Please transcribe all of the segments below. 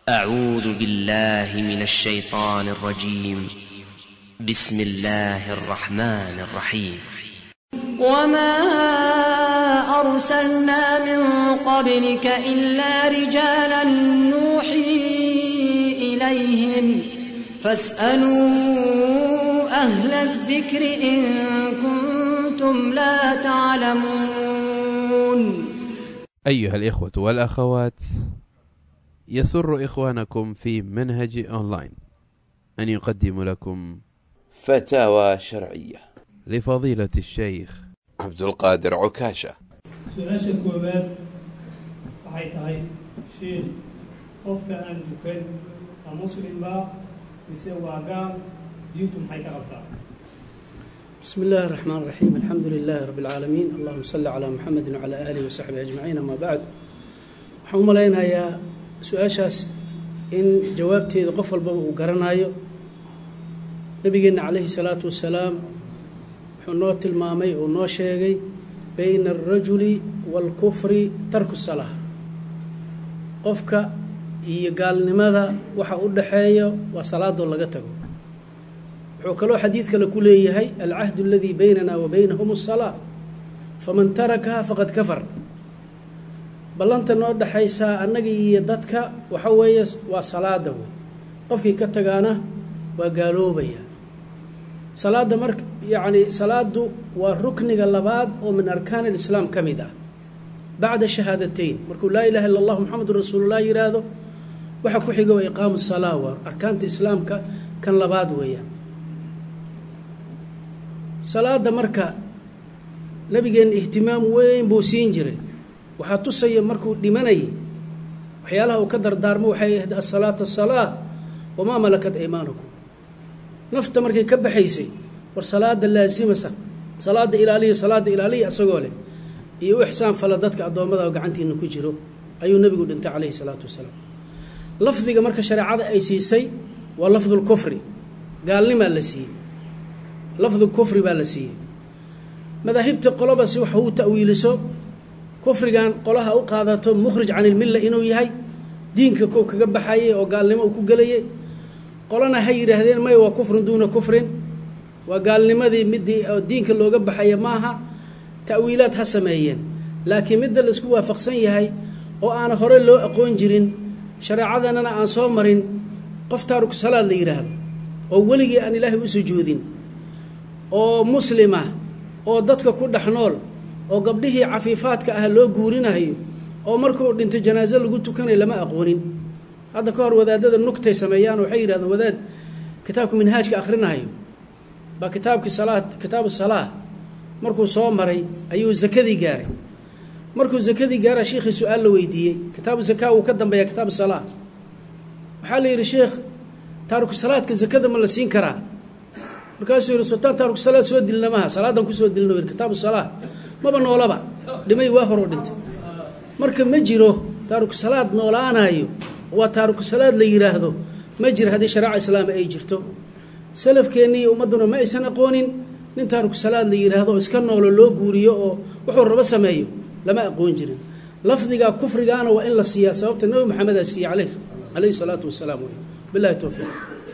أعوذ بالله من الشيطان الرجيم بسم الله الرحمن الرحيم وما أرسلنا من قبلك إلا رجالا نوحي إليهم فاسألوا أهل الذكر إن كنتم لا تعلمون أيها الإخوة والأخوات يسر إخوانكم في منهج أونلاين أن يقدم لكم فتاوى شرعية لفضيلة الشيخ عبد القادر عكاشة su-aasha koowaad waxay tahay shiikh qofka aan dukan ma muslim baa mise waa gaal diintu maxay ka qabtaa بسم الله الرحمن الرحيم الحمد لله رب العالمين اللهم صل على محمد وعلى آله وصحبه أجمعين أما بعد waxaan u malaynayaa su-aashaas in jawaabteeda qof walbaba uu garanayo nabigeenna calayhi salaatu wasalaam wuxuu noo tilmaamay uu noo sheegay bayna alrajuli waalkufri tarku salaa qofka iyo gaalnimada waxa u dhaxeeyo waa salaadoo laga tago wuxuu kaloo xadiid kale ku leeyahay alcahdu aladii baynana wa baynahum asalaa faman tarakaha faqad kafar ballanta noo dhexaysaa annaga iyo dadka waxa weeye waa salaada wey qofkii ka tagaana waa gaaloobaya salaadda marka yacni salaadu waa rukniga labaad oo min arkaan alislaam ka mid ah bacda shahaadateyn markuu laa ilaha illa allah moxamedun rasuulullah yidhaahdo waxa ku xiga waa iqaamu salaa waa arkaanta islaamka kan labaad weeyaan salaada marka nabigeenna ihtimaam weyn buu siin jiray waxaa tusaya markuu dhimanayay waxyaalaha uu ka dardaarmo waxay ahayd asalaata asalaa wamaa malakat aymaanukum nafta markay ka baxaysay war salaada laasimasa salaada ilaaliya salaada ilaaliya isagoo leh iyo u ixsaan fala dadka addoommada oo gacantiina ku jiro ayuu nebigu dhintay calayhi salaatu wasalaam lafdiga marka shareecada ay siisay waa lafdulkufri gaalnimaa la siiyey lafdu kufri baa la siiyey madaahibta qoloba si wax uu ta'wiiliso kufrigan qolaha u qaadato mukhrij can ilmilla inuu yahay diinka kow kaga baxayay oo gaalnimo uu ku gelayay qolana ha yidhaahdeen may waa kufrun duuna kufrin waa gaalnimadii midii oo diinka looga baxaya maaha ta'wiilaad ha sameeyeen laakiin midda laisku waafaqsan yahay oo aana hore loo aqoon jirin shareecadanana aan soo marin qof taariku salaad la yidhaahdo oo weligii aan ilaahay u sujuudin oo muslima oo dadka ku dhex nool oo gabdhihii cafiifaadka ah loo guurinayo oo markuu dhinto janaaso lagu tukanayo lama aqoonin hadda ka hor wadaadada nugtay sameeyaan waxay yidhahdeen wadaad kitaabka minhaajka akhrinahayo baa kitaabkii salaa kitaabu salaa markuu soo maray ayuu zakadii gaaray markuu zakadii gaara shiikhii su-aal la weydiiyey kitaabu zakaa wuu ka dambeeya kitaabu salaa waxaa la yidhi sheekh taariku salaadka zakada ma la siin karaa markaasuu yidhi sultaan taariku salaad soo dilna maha salaadan kusoo dilna yidhi kitaabu salaa maba noolaba dhimay waa horoo dhintay marka ma jiro taariku salaad noolaanayo waa taariku salaad la yidhaahdo ma jiro haddii shareeca islaama ay jirto salafkeennii iyo ummadduna ma aysan aqoonin nin taariku salaad la yidhaahdo oo iska noolo loo guuriyo oo wuxuu rabo sameeyo lama aqoon jirin lafdiga kufrigaana waa in la siiyaa sababta nebi maxamedaa siiyey caleyh calayhi salaatu wasalaam wey billahi towfiiq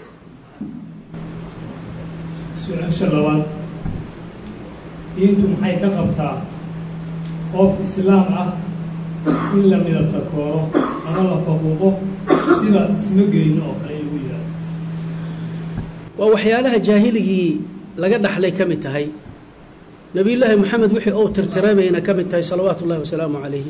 su-aasha labaad diintu maxay ka qabtaa qof islaam ah in la midabta kooro ama la faquuqo sida isma geyno oo kale igu yidhaahdo waa waxyaalaha jaahiligii laga dhaxlay ka mid tahay nebiyullaahi moxamed wixii ou tirtiray bayna ka mid tahay salawaatu ullahi wasalaamu calayhi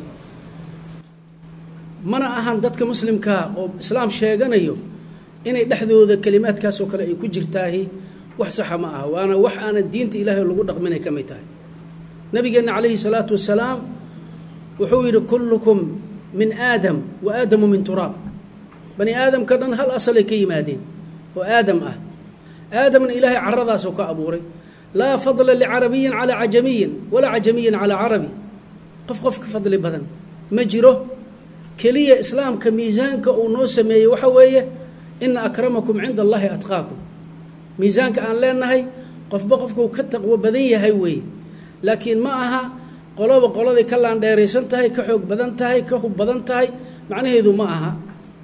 mana ahan dadka muslimkaa oo islaam sheeganayo inay dhexdooda kelimaadkaasoo kale ay ku jirtaahi wax saxa ma aha waana wax aanan diinta ilaahay lagu dhaqminay ka mid tahay nabigeenna calayhi salaatu wasalaam wuxuu yidhi kullukum min aadam wa aadamu min turaab bani aadamka dhan hal asalay ka yimaadeen oo aadam ah aadamna ilaahay caradaasoo ka abuuray laa fadla licarabiyin calaa cajamiyin walaa cajamiyin calaa carabi qof qof ka fadli badan ma jiro keliya islaamka miisaanka uu noo sameeyey waxa weeye ina akramakum cinda allahi atqaakum miisaanka aan leenahay qofba qofkuu ka taqwo badan yahay weeye laakiin ma aha qoloba qoladay ka laandheeraysan tahay ka xoog badan tahay ka hub badan tahay macnaheedu ma aha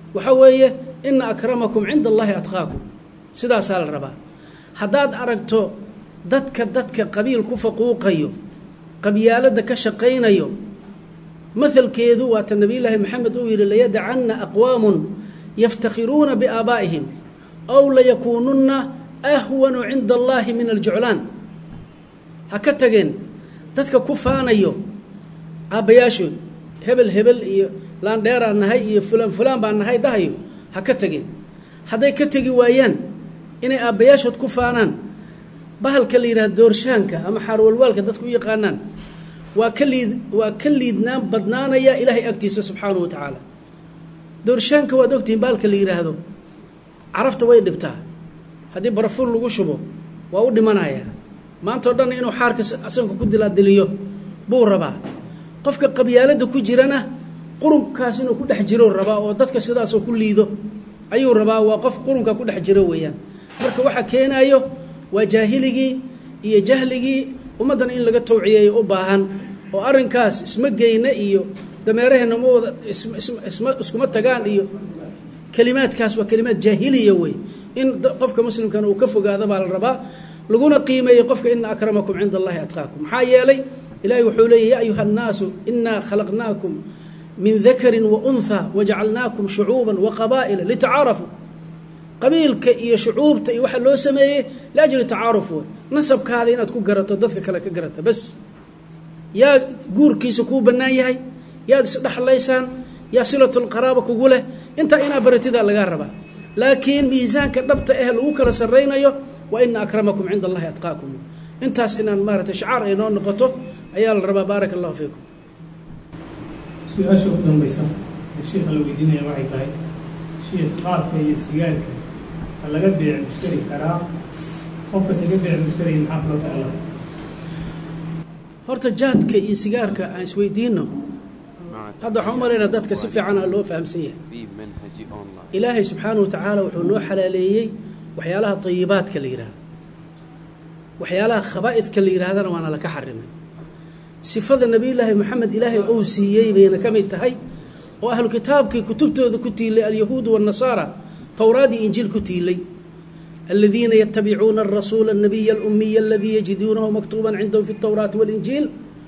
waxa weeye ina akramakum cinda allahi atqaakum sidaasaa la rabaa haddaad aragto dadka dadka qabiil ku faquuqayo qabyaaladda ka shaqaynayo mahalkeedu waata nabiyullaahi maxamed uu yidhi layadacanna aqwaamun yaftakhiruuna biaabaa'ihim aw layakuununna ahwanu cinda allaahi min aljuclaan ha ka tageen dadka ku faanayo aabbayaashood hebel hebel iyo laandheeraan nahay iyo fulaan fulaan baan nahay dhahayo ha ka tageen hadday ka tegi waayaan inay aabbayaashood ku faanaan bahalka la yidhaha doorshaanka ama xaarwalwaalka dadku u yaqaanaan waa ka liid waa ka liidnaan badnaanaya ilaahay agtiisa subxaanahu wa tacaala doorshaanka waad ogtihiin bahalka la yidhaahdo carafta way dhibtaa haddii barafuun lagu shubo waa u dhimanayaa maantao dhan inuu xaarka asanka ku dilaadiliyo buu rabaa qofka qabyaaladda ku jirana qurunkaas inuu ku dhex jiro rabaa oo dadka sidaasoo ku liido ayuu rabaa waa qof qurunka ku dhex jiro weeyaan marka waxa keenayo waa jaahiligii iyo jahligii ummaddan in laga tawciyeeyo u baahan oo arrinkaas isma geyna iyo dameeraheenna ma wada isma iskuma tagaan iyo kelimaadkaas waa kelimaad jaahiliya wey in qofka muslimkana uu ka fogaado baa la rabaa laguna qiimeeyo qofka ina akramakum cinda allahi atqaakum maxaa yeelay ilahay wuxuu leeyay ya ayuha annaasu inaa khalaqnaakum min dakarin wa unha wajacalnaakum shucuuban wa qabaa'ila litacaarafuu qabiilka iyo shucuubta iyo waxaa loo sameeyey liajli tacaaruf wey nasabkaada inaad ku garato dadka kale ka garata bas yaa guurkiisa kuu bannaan yahay yaad isdhexlaysaan yaa silatulqaraaba kugu leh intaa inaa baratidaa lagaa rabaa laakiin miisaanka dhabta ah lagu kala sarraynayo waa ina akramakum cinda allahi atqaakum intaas inaan maarata shacaar ay noo noqoto ayaa la rabaa baaraka allahu fiikum su-aasha ugu dambaysa ee sheikha la weydiinaya waxay tahay shiikh qaadka iyo sigaarka ha laga beec mushtari karaa qofkas iga beec mushtari maxaa kula tacala horta jaadka iyo sigaarka aan isweydiino hadda waxaan u malaynaa dadka si fiicana loo fahamsan yahay في منهج أونلاين ilaahay subxaanahu wa tacaala wuxuu noo xalaaleeyey waxyaalaha tayibaadka la yidhaahdo waxyaalaha khabaa'idka la yidhaahdana waana laka xarimay sifada nebiyullaahi moxamed ilaahay ou siiyey bayna ka mid tahay oo ahlu kitaabkii kutubtooda ku tiilay alyahuudu waannasaara towraad iyo injiil ku tiilay aladiina yatabicuuna arasuula الnabiya alumiya aladii yajiduunahu maktuuba cindahum fi اtowraati waاlinjiil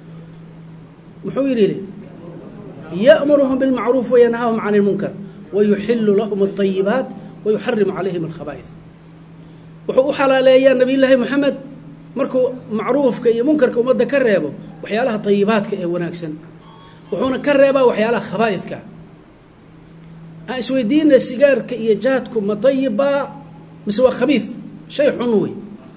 muxuu yidhi yأmuruhum bاlmacruuf wayanhaahum can اlmunkar wayuxilu lahum الطayibaat wayuxarimu calayhim اlkhaba'id wuxuu u xalaaleeyaa nebiyullaahi moxamed markuu macruufka iyo munkarka ummadda ka reebo waxyaalaha tayibaadka ee wanaagsan wuxuuna ka reebaa waxyaalaha khabaa'idka aan isweydiina sigaarka iyo jaadku ma tayibbaa mise waa khabiid shay xun wey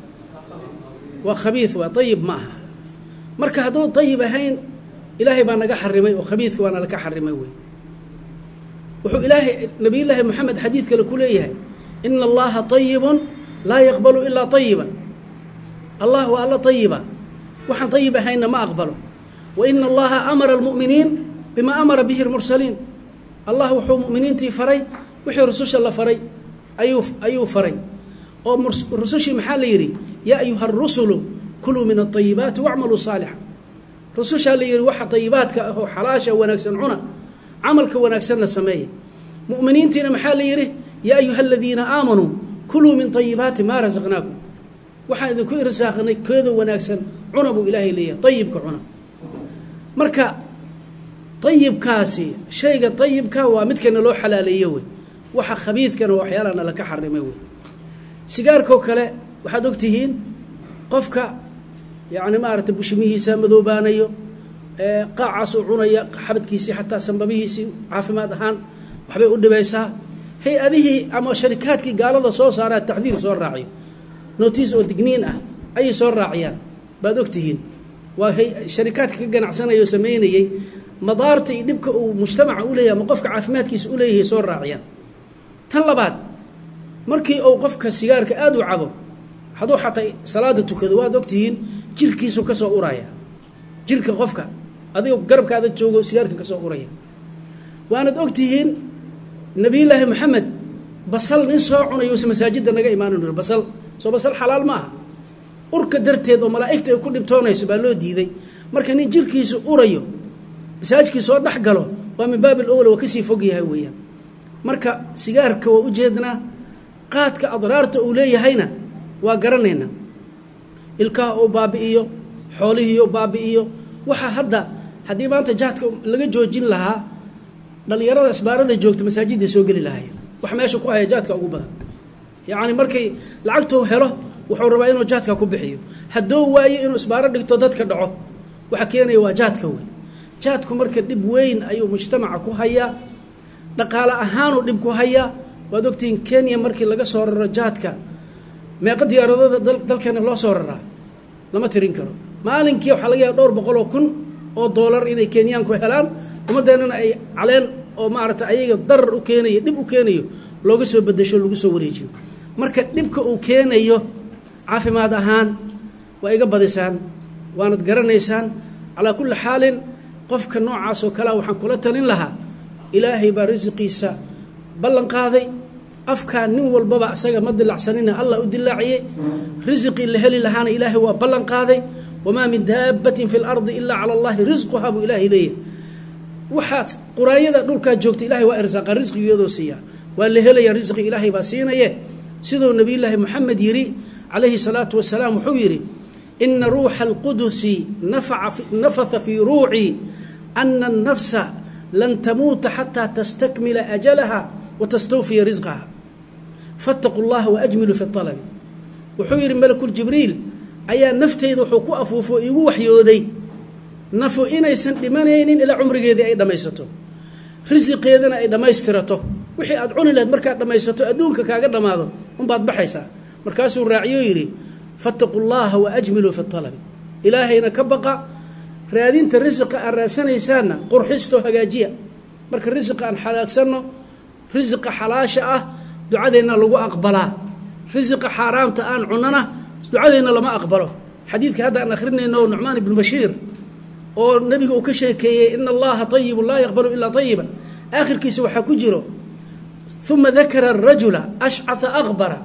waa khabiid waa ayib ma aha marka hadduu ayib ahayn ilaahay baa naga xarimay oo khabiidka waana laka xarimay wey wuxuu ilaahay nabiyullaahi moxamed xadiid kale ku leeyahay ina allaha ayibun laa yaqbalu ilaa ayiban allah waa alla ayiba waxaan ayib ahaynna ma aqbalo wa ina allaha amara almu'miniin bima amara bihi lmursaliin allah wuxuu mu'miniintii faray wixii rususha la faray ayuu ayuu faray oo rusushii maxaa la yidhi yaa ayuha arusulu kuluu min alayibaati wacmaluu saalixa rusushaa la yidhi waxa ayibaadka ah oo xalaasha wanaagsan cuna camalka wanaagsanna sameeya mu'miniintiina maxaa la yidhi yaa ayuha aladiina aamanuu kuluu min ayibaati maa rasaqnaakum waxaan idinku irsaaqnay keeda wanaagsan cuna buu ilaahay leeyahay ayibka cuna marka ayibkaasi shayga ayibka waa midkana loo xalaaleeye wey waxa khabiidkana waa waxyaalahana laka xarimay wey sigaarkoo kale waxaad ogtihiin qofka yacni maaragtay bushimihiisa madoobaanayo qaacaasuu cunaya xabadkiisii xataa sambabihiisii caafimaad ahaan waxbay u dhibaysaa hay-adihii ama sharikaadkii gaalada soo saaraa tacdiir soo raaciyo notiis oo digniin ah ayay soo raaciyaan baad ogtihiin waa sharikaadka ka ganacsanaya oo samaynayey madaarta iyo dhibka uu mujtamaca u leeyahay ama qofka caafimaadkiisa u leeyahay soo raaciyaan tan labaad markii uu qofka sigaarka aada u cabo hadduu xataa salaada tukado waad ogtihiin jirkiisu ka soo uraya jirka qofka adigoo garabkaada joogo sigaarka ka soo uraya waanad ogtihiin nabiyullaahi maxamed basal nin soo cunayousa masaajidda naga imaanan uri basal soo basal xalaal ma aha urka darteed oo malaa'igta ay ku dhibtoonayso baa loo diiday marka nin jirkiisu urayo masaajidkii soo dhex galo waa min baabi alowla waa kasii fog yahay weeyaan marka sigaarka waa ujeednaa qaadka adraarta uu leeyahayna waa garanaynaa ilkaha uu baabi'iyo xoolihii uu baabi'iyo waxa hadda haddii maanta jaadka laga joojin lahaa dhalinyarada isbaarada joogta masaajidday soo geli lahaayeen wax meesha ku haya jaadka ugu badan yacni markay lacagtuu helo wuxuu rabaa inuu jaadka ku bixiyo hadduu waayo inuu isbaaro dhigto dadka dhaco waxa keenaya waa jaadka wey jaadku marka dhib weyn ayuu mujtamaca ku hayaa dhaqaale ahaanuu dhib ku hayaa waad ogtihiin kenya markii laga soo raro jaadka meeqa diyaaradooda dalkeena loo soo raraa lama tirin karo maalinkii waxaa laga yaaba dhowr boqol oo kun oo doolar inay kenyaanku helaan ummadeennana ay caleen oo maaragta ayaga darar u keenayo dhib u keenayo looga soo bedesho lagu soo wareejiyo marka dhibka uu keenayo caafimaad ahaan waa iga badisaan waanad garanaysaan calaa kulli xaalin qofka noocaas oo kalea waxaan kula talin lahaa ilaahay baa risiqiisa ballan qaaday afkaa nin walbaba asaga ma dilacsanina allah u dilaaciyey risiqii la heli lahaana ilaahay waa ballan qaaday wamaa min daabbatin fi lardi ilaa cala allahi risquhaa buu ilaahay leeyahy waxaad quraanyada dhulkaa joogta ilahay waa irsaaqa risqigu iyadoo siiyaa waa la helaya risqi ilaahay baa siinaye siduu nabiyullaahi moxamed yidhi calayhi salaatu wasalaam wuxuu yidhi ina ruuxa alqudusi nafatha fii ruucii ana annafsa lan tamuuta xataa tastakmila ajalaha wa tastawfiya risqaha faataquu llaha waajmilu fi alabi wuxuu yidhi malakuljibriil ayaa nafteyda wuxuu ku afuufo iigu waxyooday nafu inaysan dhimanaynin ilaa cumrigeedii ay dhammaysato risiqeedana ay dhammaystirato wixii aad cuni lahayd markaad dhammaysato adduunka kaaga dhammaado unbaad baxaysaa markaasuu raaciyo yidhi faataquu llaha waajmiluu fi alabi ilaahayna ka baqa raadinta risiqa aad raadsanaysaanna qurxistoo hagaajiya marka risiqa aan xalaagsanno risiqa xalaasha ah ducadeenna lagu aqbalaa risiqa xaaraamta aan cunana ducadeenna lama aqbalo xadiidka hadda aan akhrinayno nucmaan ibnu bashiir oo nabiga uu ka sheekeeyey ina allaha ayibun laa yaqbalu ilaa ayiban aakhirkiisa waxaa ku jiro uma dakara rajula ashcaa aqbara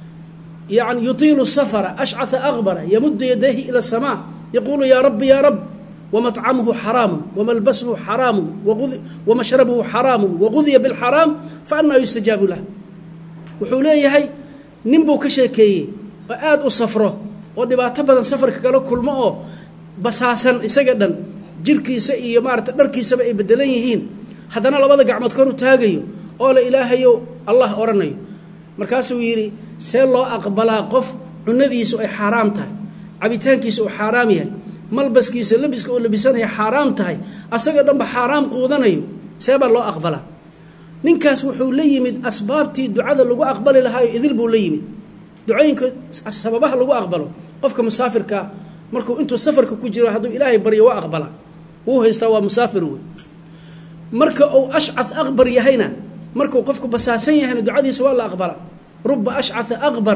yani yutiilu safara ashcaa aqbara yamudu yadayhi ila asamaa yaquulu yaa rabbi yaa rab wamطcamuhu xaraamu wamalbasuhu xaraamu wamashrabuhu xaraamu waqudiya biاlxaraam faanaa yustajaabu lah wuxuu leeyahay nin buu ka sheekeeyey oo aada u safro oo dhibaato badan safarka kala kulmo oo basaasan isaga dhan jirkiisa iyo maarata dharkiisaba ay bedelan yihiin haddana labada gacmood kor u taagayo oo la ilaahayo allah odhanayo markaasuu yidhi see loo aqbalaa qof cunadiisu ay xaaraam tahay cabitaankiisa uu xaaraam yahay malbaskiisa labiska oo labisanaya xaaraam tahay asaga dhanba xaaraam quudanayo see baa loo aqbalaa ninkaas wuxuu la yimid asbaabtii ducada lagu aqbali lahaayo idil buu la yimid ducooyinka sababaha lagu aqbalo qofka musaafirkaa markuu intuu safarka ku jiro hadduu ilaahay baryo waa aqbala wuu haystaa waa musaafir wey marka uu ashcad aqbar yahayna markuu qofku basaasan yahayna ducadiisa waa la aqbala ruba ashcaa aqbar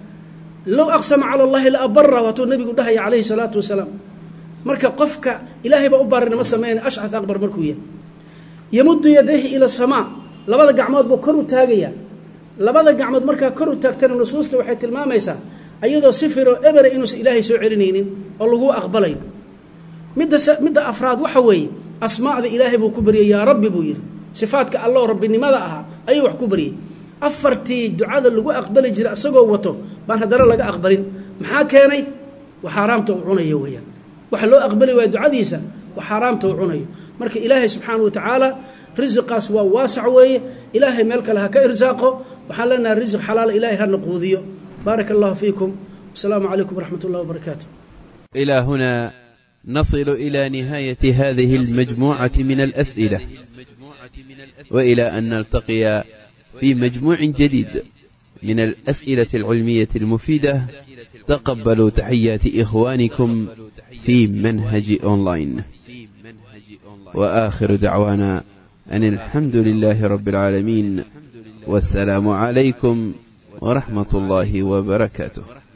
low aqsama cala allahi la abara waatuu nabigu dhahaya calayhi salaatu wasalaam marka qofka ilaahay baa u baarinimo sameyn ashcad aqbar markuu yahay yamudu yadayhi ila samaa labada gacmood buu kor u taagayaa labada gacmood markaa kor u taagtana nusuusta waxay tilmaamaysaa ayadoo sifiroo ebera inuusan ilaahay soo celinaynin oo lagu aqbalayo midda midda afraad waxa weeye asmaacda ilaahay buu ku baryay yaa rabbi buu yidhi sifaadka alloo rabbinimada ahaa ayuu wax ku baryay afartii ducada lagu aqbali jiray asagoo wato baan haddana laga aqbalin maxaa keenay wa xaaraamta uu cunayo weeyaan waxa loo aqbali waaya ducadiisa wa xaaraamta uu cunayo marka ilaahay subxaana wa tacaala risiqaas waa waasac weeye ilaahay meel kale ha ka irsaaqo waxaan leenahay risiq xalaala ilaahay hana quudiyo بارك الله فيكم والسلام عليكم ورحمة الله وبركاته إلى هنا نصل إلى نهاية هذه المجموعة من الأسئلة وإلى أن نلتقي في مجموع جديد من الأسئلة العلمية المفيدة تقبلوا تحيات إخوانكم في منهج أونلاين وآخر دعوانا أن الحمد لله رب العالمين والسلام عليكم ورحمة الله وبركاته